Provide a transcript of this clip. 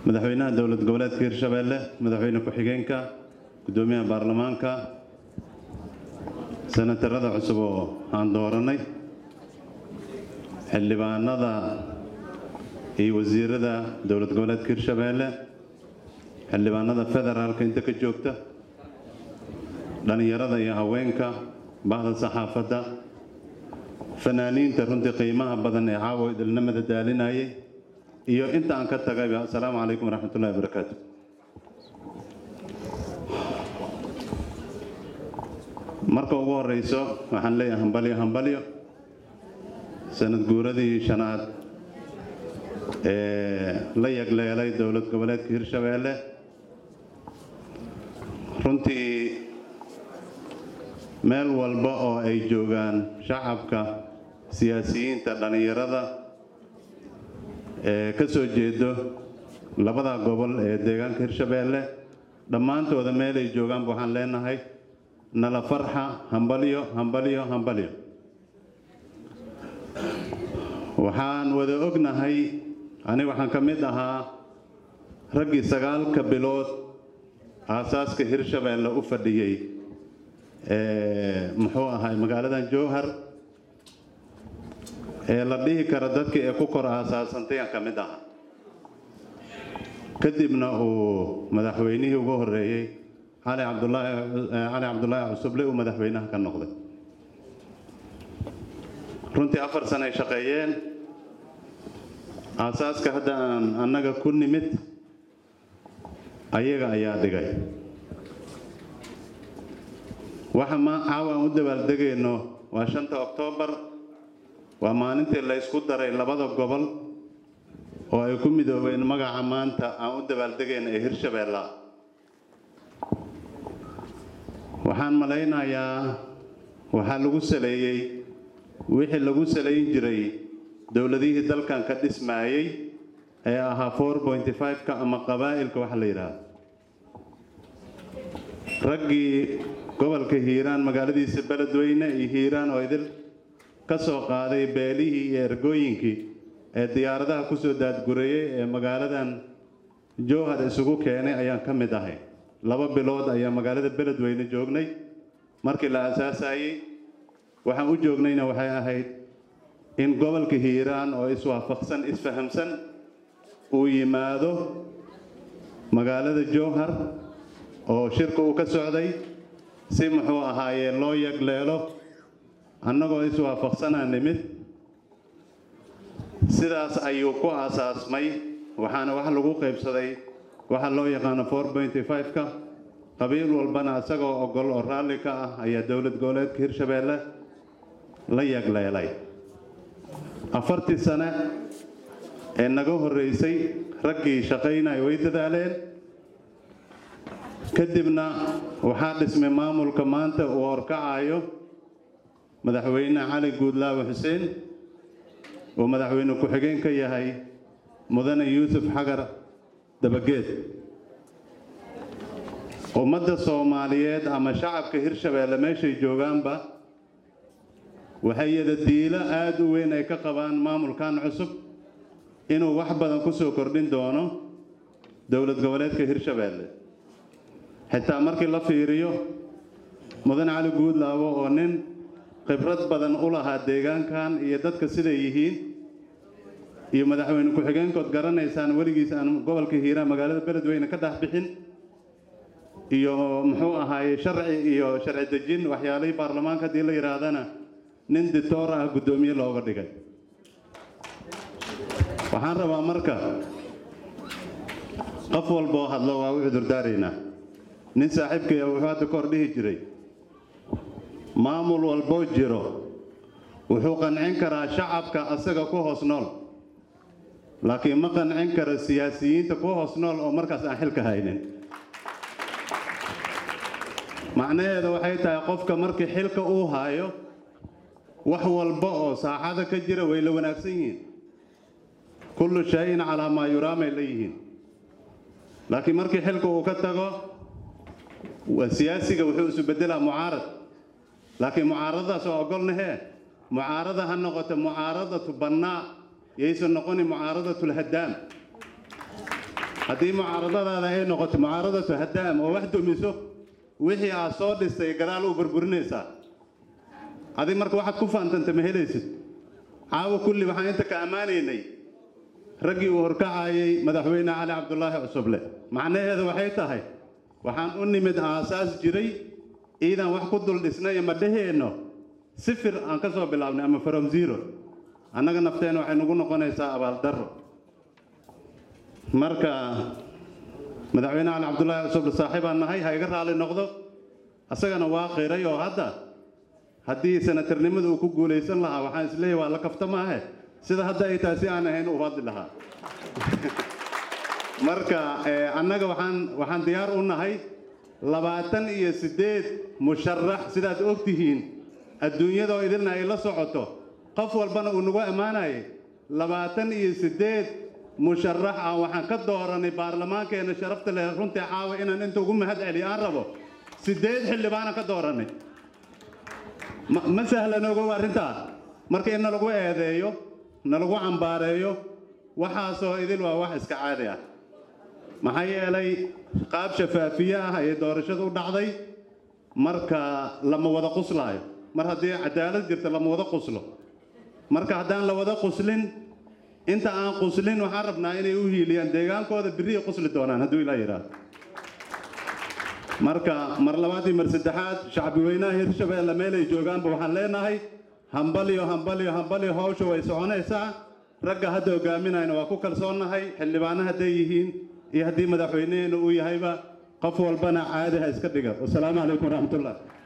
madaxweynaha dowlad goboleedka hirshabeelle madaxweyne ku-xigeenka guddoomiyaha baarlamaanka senatarada cusub oo aan dooranay xildhibaanada iyo wasiirada dowlad goboleedka hirshabeelle xildhibaanada federaalka inta ka joogta dhallinyarada iyo haweenka bahda saxaafadda fanaaniinta runtii qiimaha badan ee caawa idilnimada daalinayay iyo inta aan ka tagayba assalaamu calaykum waraxmatullahi wabarakaatu marka ugu horeyso waxaan leeyahay hambalyo hambalyo sanad guuradii shanaad ee la yagleelay dowlad goboleedka hirshabeelle runtii meel walba oo ay joogaan shacabka siyaasiyiinta dhallinyarada ee ka soo jeedo labada gobol ee deegaanka hirshabeelle dhammaantooda meel ay joogaanba waxaan leenahay nala farxa hambalyo hambalyo hambalyo waxaan wada ognahay aniga waxaan ka mid ahaa raggii sagaalka bilood aasaaska hirshabeelle u fadhiyey muxuu ahay magaaladan jowhar ee la dhihi karo dadkii ee ku kor aasaasantay aan ka mid ahaa kadibna uu madaxweynihii ugu horeeyey cali cabdulaahi cali cabdulaahi cusuble uu madaxweynaha ka noqday runtii afar sano ay shaqeeyeen aasaaska hadda aan annaga ku nimid ayaga ayaa dhigay waxa ma caawa aan u dabaaldegayno waa shanta oktoobar waa maalintii la ysku daray labada gobol oo ay ku midoobeen magaca maanta aan u dabaaldegayna ee hirshabeella waxaan malaynayaa waxaa lagu saleeyey wixii lagu salayn jiray dowladihii dalkan ka dhismaayey ee ahaa four pointy five-ka ama qabaa'ilka waxa la yidhaahdo raggii gobolka hiiraan magaaladiisa beledweyne iyo hiiraan oo idil ka soo qaaday beelihii iyo ergooyinkii ee diyaaradaha kusoo daadgureeyey ee magaaladan jowhar isugu keenay ayaan ka mid ahay laba bilood ayaa magaalada beledweyne joognay markii la aasaasayey waxaan u joognayna waxay ahayd in gobolka hiiraan oo iswaafaqsan isfahamsan uu yimaado magaalada jowhar oo shirka uu ka socday si muxuu ahaayee loo yagleelo annagoo iswaafaqsanaa nimid sidaas ayuu ku aasaasmay waxaana wax lagu qaybsaday waxa loo yaqaano four pointy five-ka qabiil walbana isagoo ogol oo raalli ka ah ayaa dowlad goboleedka hirshabeelle la yagleelay afartii sane ee naga horreysay raggii shaqaynaya way dadaaleen kadibna waxaa dhismay maamulka maanta uu horkacayo madaxweyne cali guudlaawe xuseen uu madaxweyne ku-xigeen ka yahay mudane yuusuf xagar dabageed ummadda soomaaliyeed ama shacabka hirshabeelle meeshay joogaanba waxay yada diilo aada u weyn ay ka qabaan maamulkan cusub inuu wax badan ku soo kordhin doono dowlad goboleedka hirshabeelle xitaa markii la fiiriyo mudan cali guudlaawo oo nin khibrad badan u lahaa deegaankan iyo dadka siday yihiin iyo madaxweyne ku-xigeenkood garanaysaan weligiis aan gobolka hiiraan magaalada beledweyne ka dhex bixin iyo muxuu ahaaye sharci iyo sharci dejin waxyaalihii baarlamaanka haddii la yidhaahdana nin ditoor ah guddoomiye looga dhigay waxaan rabaa marka qof walboo hadlo waa u cudurdaaraynaa nin saaxiibkaya wuxuu hadda ka hor dhihi jiray maamul walboo jiro wuxuu qancin karaa shacabka asaga ku hoos nool laakiin ma qancin karo siyaasiyiinta ku hoos nool oo markaas aan xilka haynin macnaheeda waxay tahay qofka markii xilka uu haayo wax walba oo saaxada ka jira way la wanaagsan yihiin kullu shay-in calaa maa yuraamay la yihiin laakiin markii xilka uu ka tago siyaasiga wuxuu isu beddelaa mucaarad laakiin mucaaradadaas oo ogolnahee mucaarada ha noqoto mucaaradatu bannaa yaysan noqonin mucaaradatu lhadaam haddii mucaaradadaada ay noqoto mucaaradatu haddaam oo wax dumiso wixii aad soo dhistay gadaal u burburinaysaa adig marka waxaad ku faantanta ma helaysid caawa kulli waxaan inta ka ammaanaynay raggii uu horkacayay madaxweyne cali cabdulaahi cusuble macnaheedu waxay tahay waxaan u nimid aasaas jiray ciidan wax ku dul dhisnay ma dheheenno sifir aan ka soo bilaabnay ama from zero annaga nafteena waxay nagu noqonaysaa abaaldarro marka madaxweyne cali cabdulaahi cusuble saaxiibaan nahay ha iga raali noqdo asagana waa qiray oo hadda haddii sanatarnimada uu ku guulaysan lahaa waxaan isleeyahay waa la kafta maahe sida hadda ay tahay si aan ahayn u hadli lahaa marka annaga waxaan waxaan diyaar u nahay labaatan iyo siddeed musharax sidaad og tihiin adduunyadoo idilna ay la socoto qof walbana uu nagu ammaanayay labaatan iyo siddeed musharax ah waxaan ka dooranay baarlamaankeenna sharafta leh runtii caawa inaan inta ugu mahad celiyo aan rabo siddeed xildhibaana ka dooranay ma sahlan ogow arrintaas marka in nalagu eedeeyo nalagu cambaareeyo waxaasoo idil waa wax iska caadi ah maxaa yeelay qaab shafaafiye ah ayay doorashadu u dhacday marka lama wada quslaayo mar haddii cadaalad jirta lama wada quslo marka haddaan la wada quslin inta aan quslin waxaan rabnaa inay u hiiliyaan deegaankooda birriya qusli doonaan hadduu ilaa yidhaahdo marka mar labaad iyo mar saddexaad shacbi weynaha hirshabeelle meelay joogaanba waxaan leenahay hambalyo hambalyo hambalyo hawsha way soconaysaa ragga hadda hogaaminayna waa ku kalsoonnahay xildhibaano hadday yihiin iyo haddii madaxweyneheena uu yahayba qof walbana caadi ha iska dhiga wasalaamu calaykum waraxmatullah